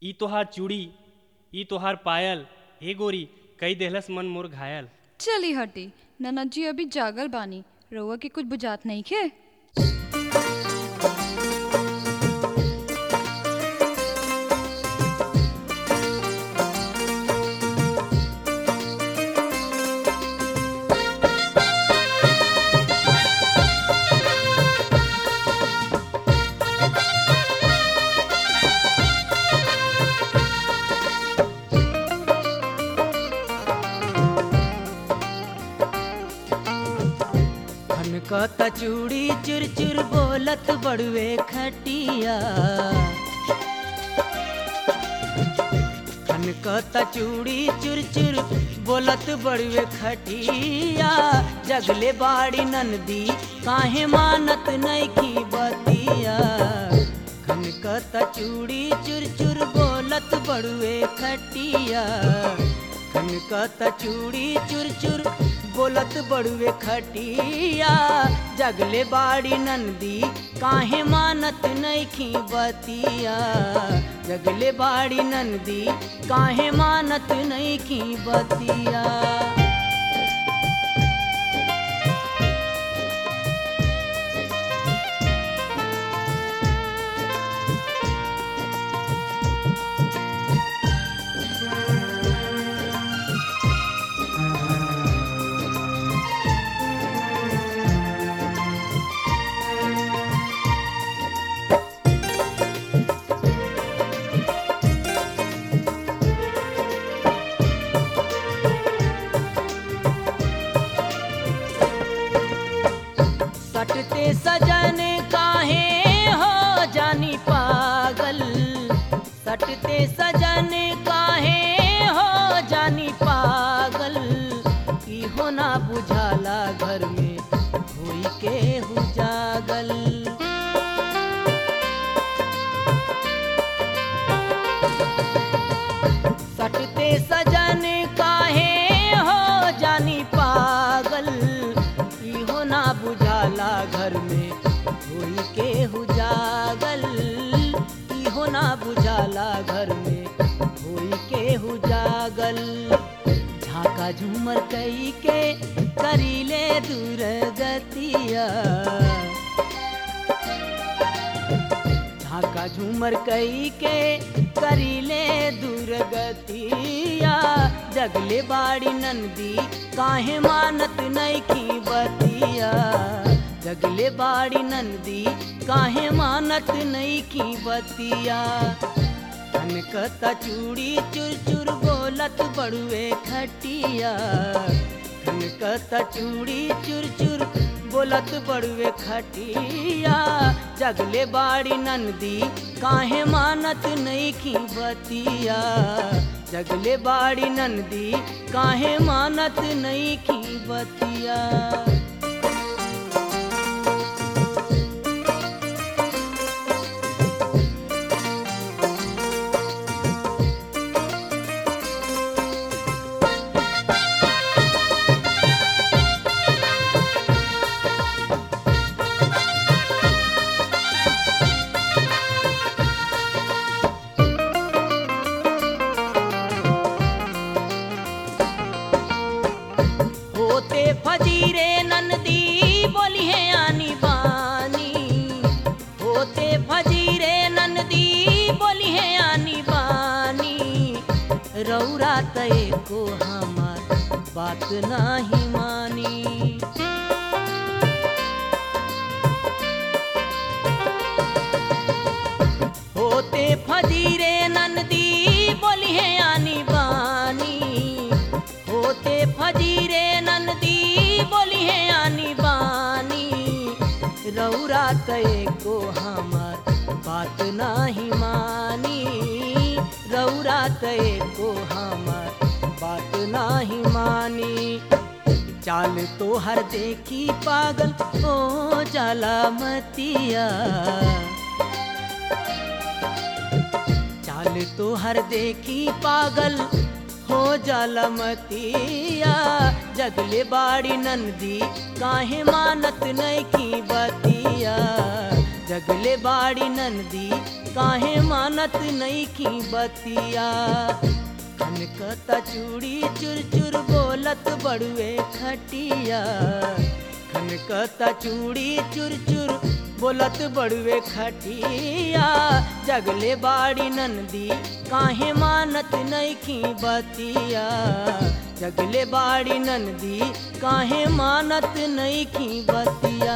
ई तोहार चूड़ी ई तोहार पायल हे गोरी कई देहलस मन मोर घायल चली हटी ननद जी अभी जागल बानी रउआ के कुछ बुझात नहीं खे खनकता चूड़ी चुर चुर बोलत बड़ुए खटिया खनकता चूड़ी चुर चुर बोलत बड़ुए खटिया जगले बाड़ी नंदी काहे मानत नैखी बतिया खनकता चूड़ी चुर चुर बोलत बड़ुए खटिया खनकता चूड़ी चुर चुर बोलत बड़ुए खटिया जगले बाड़ी नंदी काहे मानत नैखी बतिया जगले बाड़ी नंदी काहे मानत नैखी बतिया सटते सजन काहे हो जानी पागल सटते सजन काहे हो जानी पागल की हो ना बुझाला घर में होई के हुजागल सटते सजन काहे हो जानी पागल इहो ना बुझाला घर में होई के हुजागल इहो ना बुझाला घर में होई के हुजागल झाका झूमर कई के करीले दूर गतिया झाका झूमर कई के करीले दुर्गतिया जगले बाड़ी नंदी काहे मानत नैखी बतिया जगले बाड़ी नंदी काहे मानत नैखी बतिया खनकता चूड़ी चुर चुर बोलत बड़ुए खटिया खनकता चूड़ी चुर चुर बोलत बड़ुए खटिया जगले बाड़ी नंदी काहे मानत नैखी बतिया जगले बाड़ी नंदी काहे मानत नैखी बतिया होते फजीरे नंदी बोली है आनी बानी होते फजीरे नंदी बोली है आनी बानी रौरा तय को हमार बात नाही मानी होते फजीरे नंदी बोली है आनी बानी होते फजीरे नंदी बोली है आनी बानी रौरा तय को हमार बात नाही मानी रौरा तय को हमार बात नाही मानी चाल तो हर देखी पागल ओ जाला मतिया चाल तो हर देखी पागल हो जाला मतिया जगले बाड़ी नंदी काहे मानत नैकी बतिया जगले बाड़ी नंदी काहे मानत नहीं की बतिया खनकता चूड़ी चुर चुर बोलत बड़ुए खटिया खनकता चूड़ी चुर चुर बोलत बड़ुए खटिया जगले बाड़ी नंदी काहे मानत नहीं की बतिया जगले बाड़ी नंदी काहे मानत नहीं की बतिया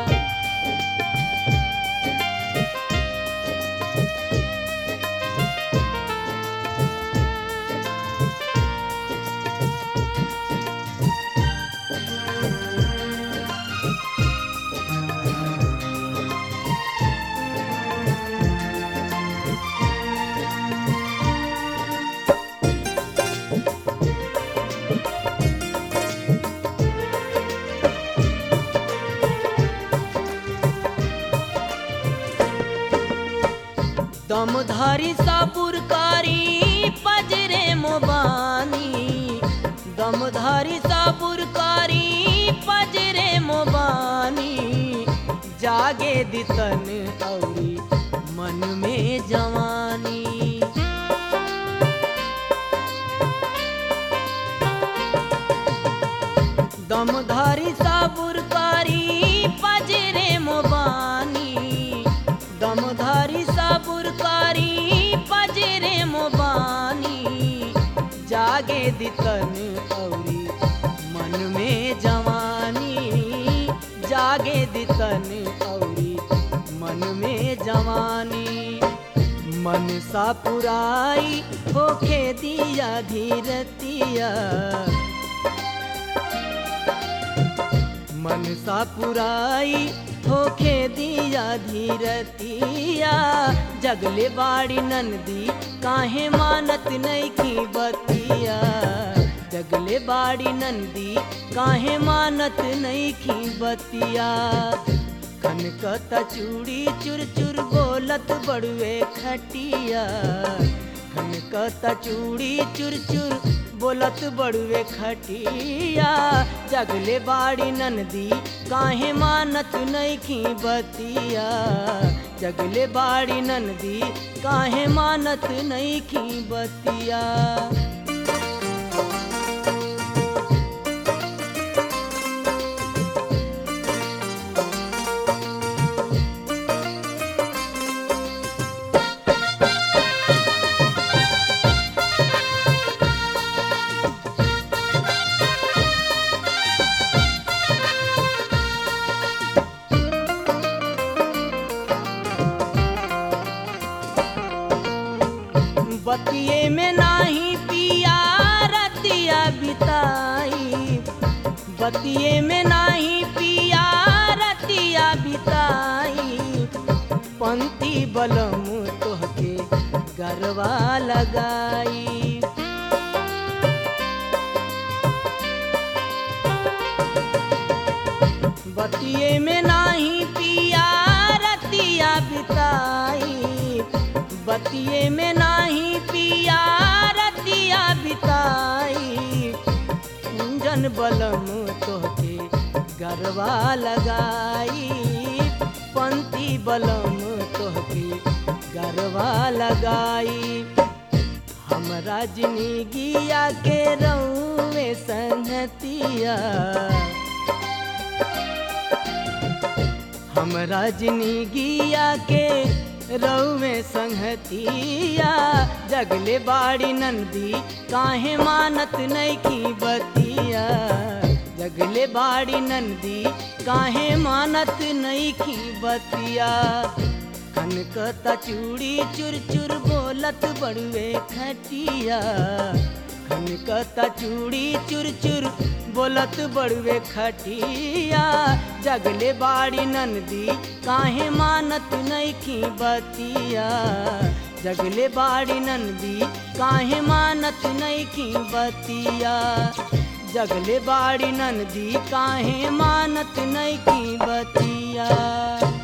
दमधारी साबुरकारी पजरे मोबानी दमधारी साबुरकारी पजरे मोबानी जागे दितन औरी मन में जवानी दमधारी साबुरकारी पजरे मोबानी दमधारी साबुरकारी पजरे मोबानी जागे दितन औरी मन में जवानी जागे दितन औरी मन में जवानी मन सा पुराई होखे दिया धीरतिया मन सा पुराई होखे दिया धीरतिया जगले बाड़ी नंदी काहे मानत नहीं की बतिया जगले बाड़ी नंदी काहे मानत नहीं की बतिया खनकता चूड़ी चुर चुर बोलत बड़ुए खटिया खनकता चूड़ी चुर चुर बोलत बड़ुए खटिया जगले बाड़ी नंदी काहे मानत नहीं की बतिया जगले बाड़ी नंदी काहे मानत नहीं की बतिया बतिये में नाही पिया रतिया बिताई बतिये में नाही पिया रतिया बिताई पंक्ति बलम तोहके गरवा लगाई बतिये में नाही पिया रतिया बिताई बतिये में नाही पिया रतिया बिताई कुंजन बलम तोहके गरबा लगाई पंक्ति बलम तोहके गरबा लगाई हमरा जिंदगिया के रउए संगतिया हमरा जिंदगिया के रउए संगतिया जगले बाड़ी नंदी काहे मानत नहीं की बतिया जगले बाड़ी नंदी काहे मानत नहीं की बतिया खनकता चूड़ी चुर चुर बोलत बड़ुए खटिया खनकता चूड़ी चुर चुर बोलत बड़ुए खटिया जगले बाड़ी नंदी काहे मानत नहीं की बतिया जगले बाड़ी नंदी काहे मानत नहीं की बतिया जगले बाड़ी नंदी काहे मानत नहीं की बतिया